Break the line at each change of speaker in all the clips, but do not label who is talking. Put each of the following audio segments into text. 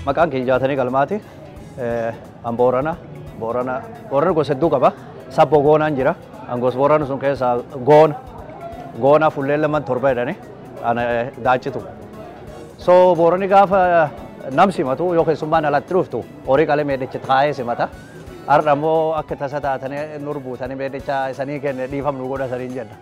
Maqaan kiyya jaatanii galmaati. An Boorana. Boorana. Boorana gosa hedduu qaba. Sabbo goonaan jira. An gosa Boorana sun keessaa goona. Goona fullee lamaan torba jedhani. Ana daachitu. So Boorani gaafa nam simatu yoo keessummaan alatti dhuftu horii qalee meedichi taa'ee simata. Har'a immoo akka tasa taatanii nur buutanii meedicha isanii kenne dhiifamnu godha saniin jenna.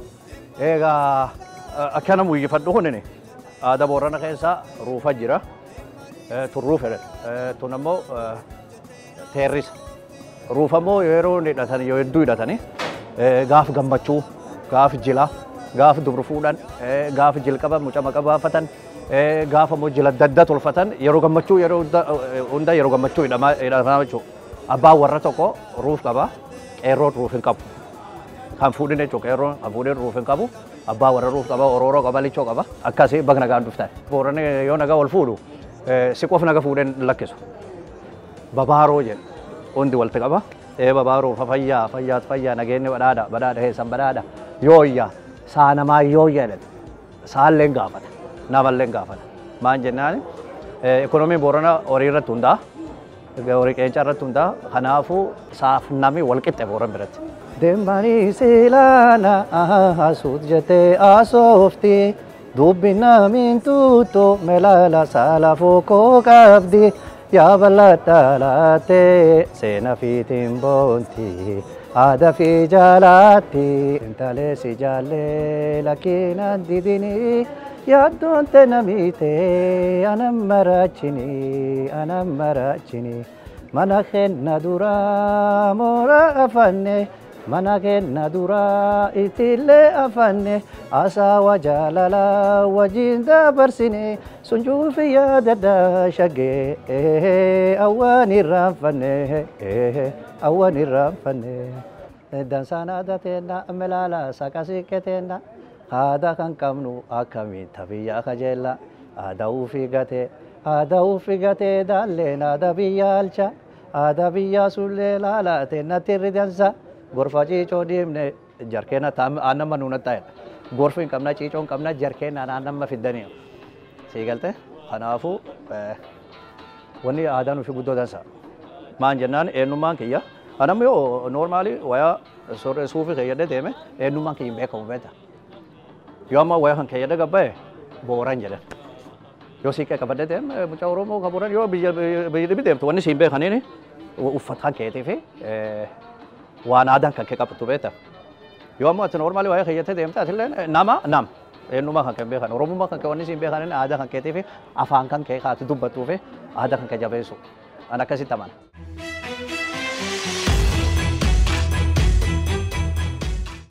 Egaa akkana muyyifadhu kunini aadaa Boorana keessa ruufa jira. Turruu fedhan. Tun ammoo teerrisa. Ruufa immoo yeroo hidhatanii yoo hedduu hidhatanii gaaf gammachuu, gaaf jila, gaaf dubru fuudhan, gaaf jilqaba mucama qabaafatan, gaafa immoo jila dadda tolfatan yeroo gammachuu yeroo hunda yeroo gammachuu hidhamaa jechuudha. Abbaan warra tokko ruuf qaba, qeerroon ruuf hin qabu. Kan fuudhin jechuudha qeerroon kan fuudhin ruuf hin qabu. Abbaa warra ruuf qaba, orooroo qaba, lichoo qaba. Akkasii bakka nagaan dhuftan. Booranni yoo nagaa wal fuudhu si qof naga fuudheen lakkisu. Babaaroo jedhu hundi walitti qaba. Ee babaaroo fa fayyaa fayyaat fayyaa nageenyi badhaadha badhaadha heessan badhaadha yooyya saa namaa yooyya jedhu saalleen gaafata namalleen gaafata. Maan jennaan ekonomiin boorana horii irratti hundaa horii qeencaa irratti hundaa kanaafuu saaf nami wal qixxe booran biratti. Deemanii siilaana asuut jettee asooftii. dubbi namiin tutto melala saala fokoo qabdi yaa bal'adha laattee seena fiitiin boonti aada fi jaalaatti intalee si jaallee lakkiinaan didini yaaddoon te namiitee anan maraachini anan maraachini mana kenna duraa moora afanne mana kenna duraa itillee afanne asaawa jaalala wajjin dabarsine sun cuufi yaadadha shaggee awwaan irraanfanne awwaan irraanfanne dansaan aadaa teenna melaala saqa siiqqe teenna aadaa kan qabnu akkamiin tabiyyaa kajeella aadaa ufii gatee aadaa ufii gatee daalleen aadaa biyya alcha aadaa biyyaa sullee laalaate natti ridansa gorfa ciicoo deemne jarkeena aannan nuuna taa'edha. Gorfi hin qabna ciicoo hin qabna jarkeena aannan fiddanii. Sii galte kanaafuu wanni aadaan ofii guddoo dansa. Maan jennaan eenyummaan kiyya. Anamni yoo noormaali wayaa suufii keeyyadee deeme eenyummaan kiyya hin beekamu beekta. Yoo amma wayaa kan keeyyadee gabba'e booran jedhan. Yoo siiqqee qabadee deeme mucaa Oromoo kan booran yoo biyya dhibbi deemtu wanni siin beekaniini uffata keetii fi waan aadaan kan kee qabatu beekta. Yoo ammoo ati noormaali waa'ee keeyyatee deemte atillee nama nam eenyummaa kan kee beekan oromummaa kan kee wanni siin beekan aadaa kan keetii fi afaan kan kee kaati dubbattuu fi aadaa kan kee jabeessu. An akkasitti amana.